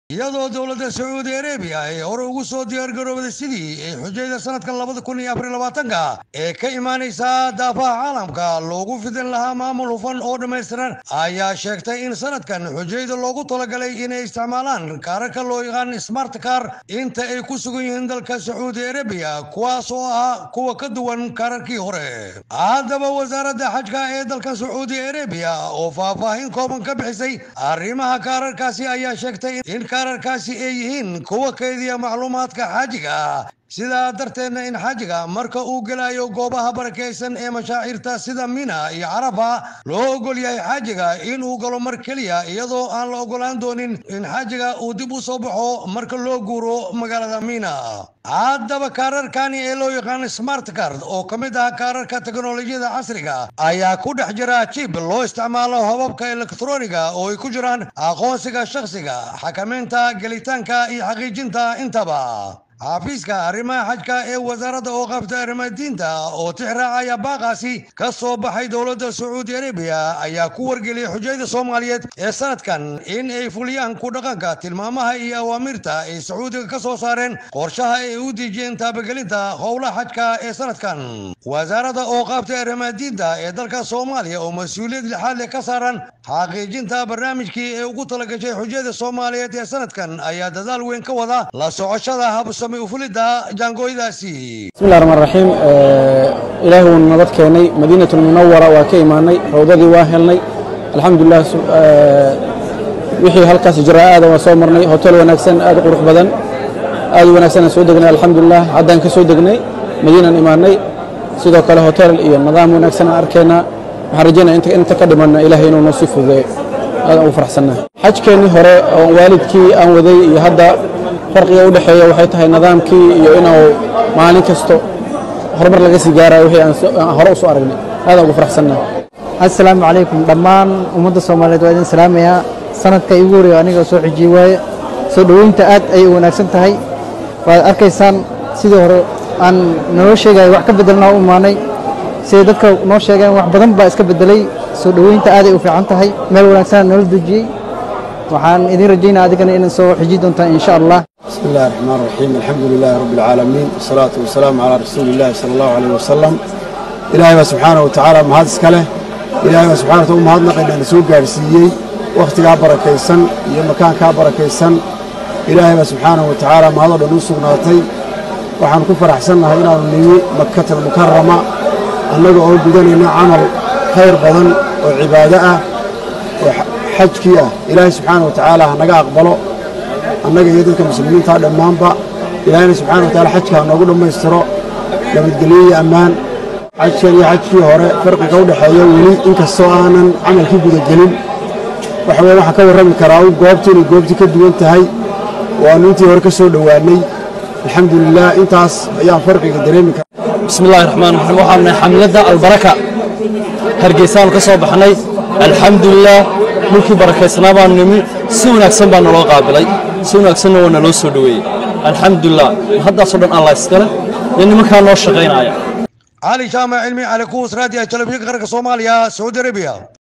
iyadoo dowladda sacuudi arabiya ay hore ugu soo diyaargarooday sidii ay xujayda sanadkan labada kun iyo afar labaatanka ee ka imaanaysa daafaha caalamka loogu fidin lahaa maamul hufan oo dhammaystiran ayaa sheegtay in sanadkan xujayda loogu talagalay inay isticmaalaan kaararka loo yaqaan smart car inta ay ku sugan yihiin dalka sacuudi arabiya kuwaas oo ah kuwa ka duwan kaararkii hore haddaba wasaaradda xajka ee dalka sacuudi arabiya oo faahfaahin kooban ka bixisay arrimaha kaararkaasi ayaa sheegtay in kaararkaasi ay yihiin kuwa kaydiya macluumaadka xaajiga sidaa darteedna in xaajiga marka uu gelayo goobaha barakaysan ee mashaacirta sida mina iyo carafa loo ogol yahay xaajiga inuu galo mar keliya iyadoo aan la ogolaan doonin in xaajiga uu dib u soo baxo marka loo guuro magaalada mina haddaba kaararkani ee loo yaqaan smart card oo ka mid ah kaararka teknolojiyada casriga ayaa ku dhex jira jib loo isticmaalo hababka elektroniga oo ay ku jiraan aqoonsiga shakhsiga xakamaynta gelitaanka iyo xaqiijinta intaba xafiiska arrimaha xajka ee wasaaradda oo qabta arrimaha diinta oo tix raacaya baaqaasi ka soo baxay dowladda sacuudi arabiya ayaa ku wargeliyay xujayda soomaaliyeed ee sanadkan in ay fuliyaan ku dhaqanka tilmaamaha iyo awaamiirta ay sacuudiga ka soo saareen qorshaha ay u dejiyeen taabagelinta howlaha xajka ee sanadkan wasaaradda oo qabta arrimaha diinta ee dalka soomaaliya oo mas-uuliyad lixaad leh ka saaran xaqiijinta barnaamijkii ee ugu talagashay xujayda soomaaliyeed ee sanadkan ayaa dadaal weyn ka wada la socoshada habs bismi llahi raxmaan raxiim ilaahi wuuna nabad keenay madiinatulmunawara waa ka imaanay rawdadii waa helnay alxamdulilah wixii halkaas ijraa'aada waa soo marnay hotel wanaagsan aad u qurux badan aad u wanaagsanaan soo degnay alxamdulilah haddaan ka soo degnay madiinaan imaanay sidoo kale hotel iyo nidaam wanaagsan aan arkaynaa waxaan rajaynaya inta ka dhimanna ilaahay inuu noo sii fududeeyo aadaan ugu faraxsannaha xajkeennii hore oo waalidkii aan waday iyo hadda farqiga u dhexeeya waxay tahay nidaamkii iyo inuu maalin kasto horumar laga sii gaarayo wixii aan hore u soo aragnay aadaan ugu faraxsannaha assalaamu calaykum dhammaan ummadda soomaaliyeed waa idin salaamayaa sanadka igu horeeya aniga soo xijiyey waaye soo dhoweynta aad ayay u wanaagsan tahay waad arkaysaan sidii hore aan naloo sheegaya wax ka beddelnaa u imaanay siday dadka noo sheegeen wax badan baa iska beddelay soo dhoweynta aaday u fiican tahay meel wanaagsanaa nala dejiyey waxaan idin rajaynaa adigana inay soo xiji doontaan insha allah بسم الله الرحمن الرحيم الحمد لله رب العالمين والصلاة والسلام على رسول الله صلى الله عليه وسلم إلهي سبحانه وتعالى ما هذا سكله إلهي سبحانه وتعالى ما هذا نقل نسوق جارسيي وقت كابر كيسن يوم مكان كابر كيسن إلهي سبحانه وتعالى ما هذا نسوق ناتي وحن كفر أحسننا هنا نيو مكة المكرمة أنه أول بدنا عمل خير بدن وعبادة وحجكية إلهي سبحانه وتعالى نجا أقبله annaga iyo dadka muslimiinta dhammaanba ilaahayna subxana wa taala xajka noogu dhammaystiro nabadgelyo iyo ammaan xajkan iyo xajkii hore farqiga u dhexeeya weli inkastoo aanan camalkii gudagelin waxa weye waxaan ka warrami karaa u goobtu inay goobtii ka duwan tahay waannu intii hore ka soo dhowaannay alxamdulilah intaas ayaan farqiga dareemi kara bismi illahi raxmaan raxiim waxaan nahay xamladda albaraka hargeysaanu ka soo baxnay alxamdulilah dhulkii barakaysnaa baanu nimi si wanaagsan baa naloo qaabilay si wanaagsanna waa naloo soo dhoweeyey alxamdulilah haddaasoo dhan allah iskale iyo nimankaa noo shaqaynaya cali jaamac cilmi cali kuus raadiya telefishinka qaranka soomaaliya sacuudi arabiya